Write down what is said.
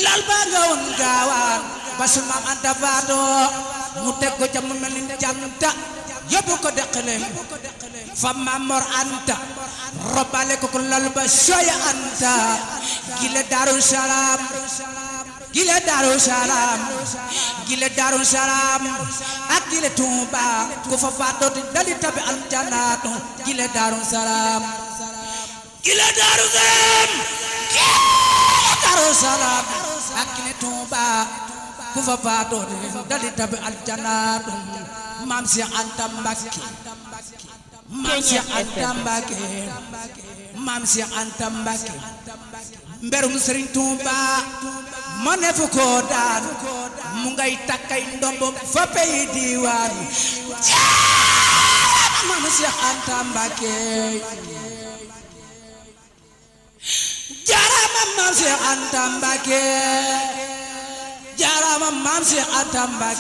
lal ba nga woon gaawaan ba su maam anta faatoo mu teg ko ca mu mel ni janta yóbbu ko deqaleem fa maam mor anta robale ko ko lal ba soya anta gile daru salaam gile daru salaam gile daru salaam ak gile tuuba ku fa faatoo di dali tabi aljanaatu gile daru salaam gile daru salaam gile daru salaam ak gile tuuba ku fa faatoo di dali tabi aljanaatu maam si anta mbakke maam si anta mbakke maam si anta mbakke mberum sëriñ Tuuba ma ne fu ko daan mu ngay takkay ndombo fa pey diwaan jaarama maam si anta mbakke jaarama maam si anta mbakke jaarama maam si anta mbakke